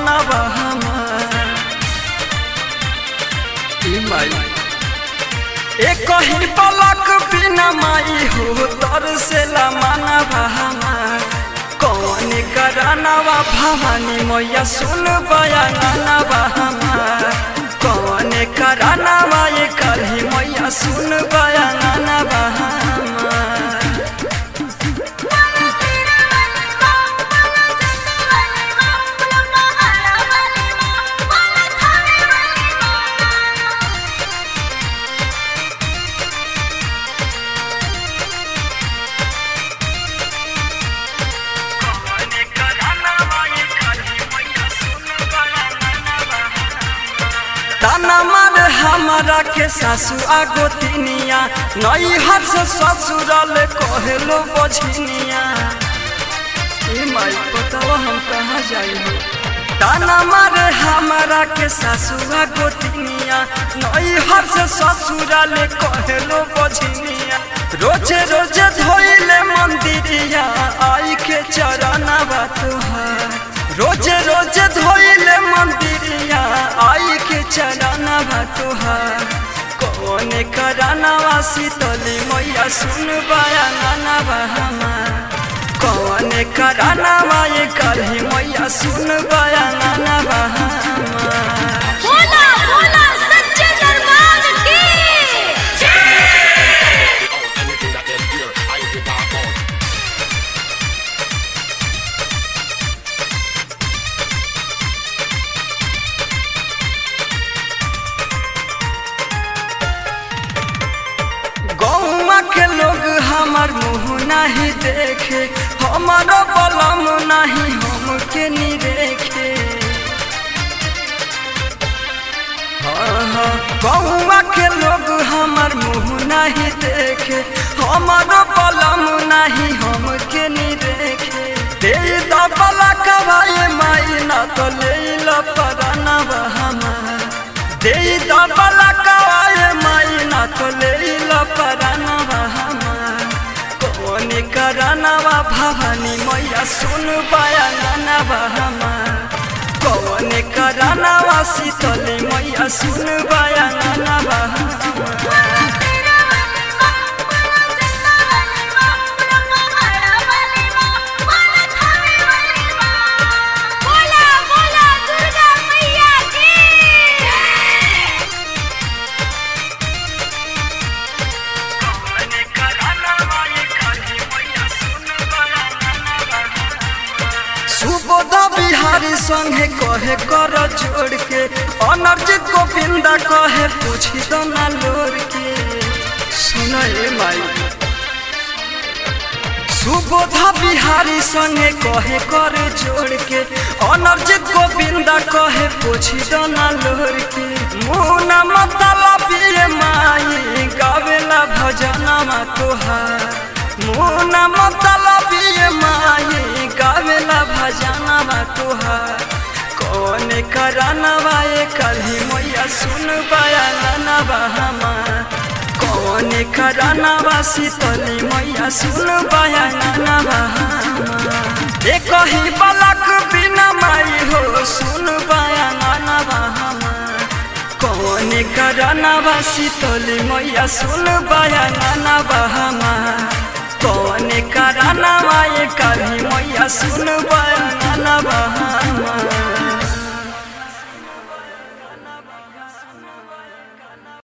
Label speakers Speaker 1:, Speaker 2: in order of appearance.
Speaker 1: मनवा हमार ई माई एक ही पलक बिना माई हो तर से ला मनवा हमार कौन करानवा भवानी मैया सुन बयानवा हमार कौन करानवा ये कही मैया सुन बयानवा हमार ताना मार हमारा के सासू आगो तिनिया नई हर से ससुराल कहलो बझनिया ए माई बतावा हम कहाँ जाई हो ताना मार हमारा के सासू आगो तिनिया नई हर से ससुराल कहलो बझनिया रोजे रोजे धोइले मंदिरिया आई के चरणवा तुहार रोजे रोजे धोइले मंदिरिया आई के चरणवा तुहार कौन करानवा शीतली मैया सुन बयानवा हमार कौन करानवा ये कही मैया सुन बयानवा हमार
Speaker 2: बोला बोला सच्चे दरबार की
Speaker 3: Anything that them hear, I get talk out.
Speaker 1: गौवा के लोग हमार मुँह नहीं देखे हमारो बलम नहीं हमके नी देखे हाँ, हाँ, गौवा के लोग हमार मुँह नहीं देखे हमारो बलम नहीं हमके नी देखे दे दबला कवाए माई ना तो ले लो परनवा हमार दे दबला कवाए माई ना तो ले लो परनवा हमार कौन करनवा भवानी मैया सुन बयानवा हमार कौन करनवा शीतली मैया सुन बयानवा हमार
Speaker 2: बोला बोला दुर्गा मैया की
Speaker 1: सुबोध बिहारी संगे कहे कर जोड़ के अनर्जित गोविंदा कहे पूछी दो ना लोर के सुन ए माई सुबोध बिहारी संगे कहे कर जोड़ के अनर्जित गोविंदा कहे पूछी दो ना लोर के मुना मतलब ये माई गावेला भजनमा तोहार मुना मतलब ये माई गावेला भजनमा तोहार कौन करानवा ये कभी मैया सुन बयानवा हमार कौन करानवा शीतली मैया सुन बयानवा हमार एक ही बलक बिना माई हो सुन बयानवा हमार कौन करानवा शीतली मैया सुन बयानवा हमार कौन करानवा